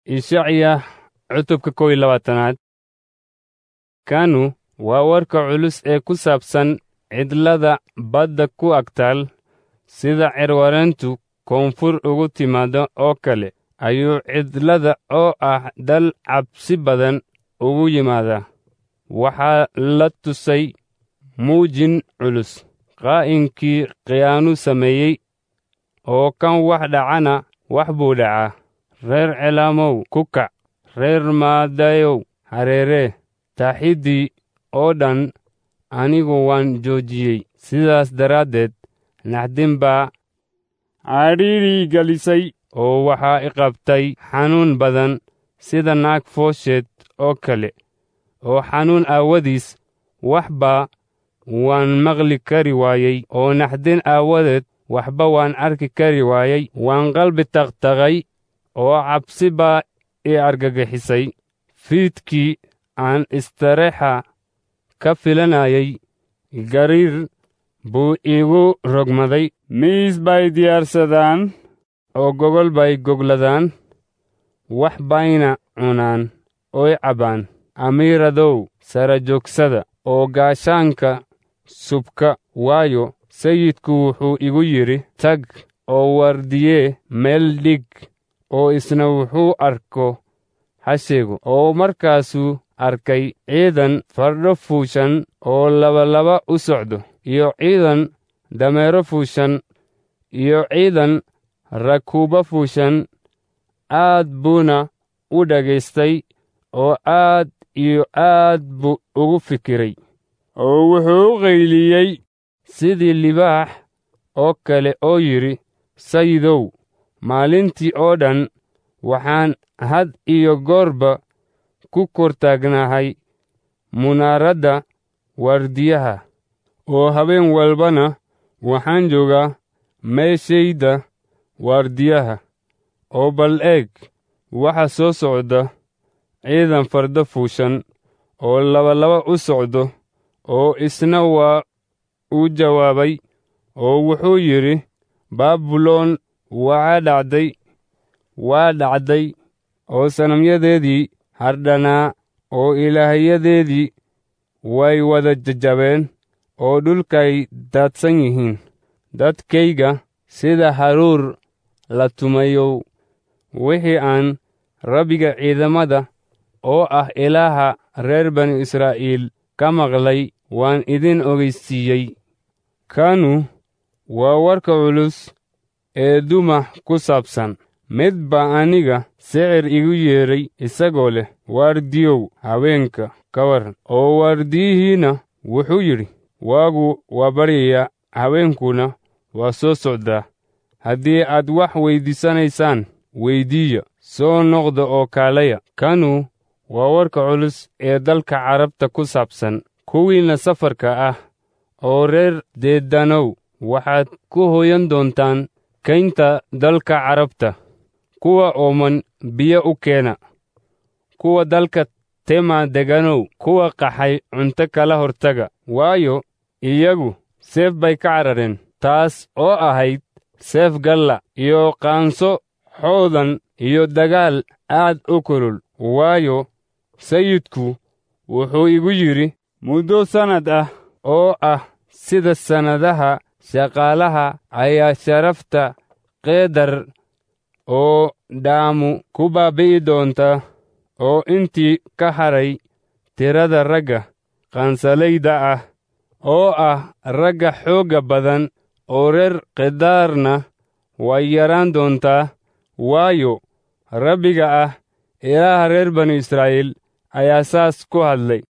ishacya cutubka kow iyo labaatanaad kanu waa warka culus ee ku saabsan cidlada badda ku agtaal sida cirwareyntu koonfur ugu timaaddo oo kale ayuu cidlada oo ah dal cabsi badan ugu yimaadaa waxaa la tusay muujin culus qaa'inkii khiyaanu sameeyey oo kan wax dhacana wax buu dhacaa reer celaamow ku kac reer maadayow hareeree taaxiddii oo dhan anigu waan joojiyey sidaas daraaddeed naxdin baa cadhiidhii gelisay oo waxaa i qabtay xanuun badan sida naag foosheed oo kale oo xanuun aawadiis waxba waan maqli kari waayey oo naxdin aawadeed waxba waan arki kari waayey waan qalbi taqtaqay oo cabsi baa i argagixisay fiidkii aan istareexa ka filanayay gariir buu iigu rogmaday miis bay diyaarsadaan oo gogol bay gogladaan wax bayna cunaan oy cabbaan amiiradow sara joogsada oo gaashaanka subka waayo sayidku wuxuu igu yidhi tag oo wardiyee meel dhig oo isna wuxuu arko hasheego oo markaasuu arkay ciidan fardho fuushan oo labalaba u socdo iyo ciidan dameero fuushan iyo ciidan rakuuba fuushan aad buuna u dhagaystay oo aad iyo aad buu ugu fikiray oo wuxuu u qayliyey sidii libaax oo kale oo yidhi sayidow maalintii oo dhan waxaan had iyo goorba ku kortaagnahay munaaradda waardiyaha oo habeen walbana waxaan joogaa meeshayda waardiyaha oo bal eeg waxa soo socda ciidan fardo fuushan oo labalaba u socdo oo isna waa uu jawaabay oo wuxuu yidhi baabuloon waa dhacday waa dhacday oo sanamyadeedii hardhanaa oo ilaahyadeedii way wada jajabeen oo dhulkay daadsan yihiin dadkayga sida haruur la tumayow wixii aan rabbiga ciidamada oo ah ilaaha reer banu israa'iil ka maqlay waan idin ogeysiiyey kanu waa warka culus ee dumah ku saabsan mid baa aniga sicir igu yeedhay isagoo leh waardiyow haweenka ka waran oo waardiyihiinna wuxuu yidhi waagu waa baryayaa haweenkuna waa soo socdaa haddii aad wax weyddiisanaysaan weyddiiya soo noqda oo kaalaya kanu waa warka culus ee dalka carabta ku saabsan kuwiinna safarka ah oo reer deedanow waxaad ku hoyan doontaan kaynta dalka carabta kuwa ooman biyo u keena kuwa dalka tema deganow kuwa qaxay cunto kala hortaga waayo iyagu seef bay ka carareen taas oo ahayd seef galla iyo qaanso xoodan iyo dagaal aad u kulul waayo sayidku wuxuu igu yidhi muddo sannad ah oo ah sida sannadaha shaqaalaha ayaa sharafta keedar oo dhaamu ku baabi'i doonta oo intii ka hadhay tirada ragga qaansalayda ah oo ah ragga xoogga badan oo reer kedaarna way yaraan doontaa waayo rabbiga ah ilaaha reer banu israa'iil ayaa saas ku hadlay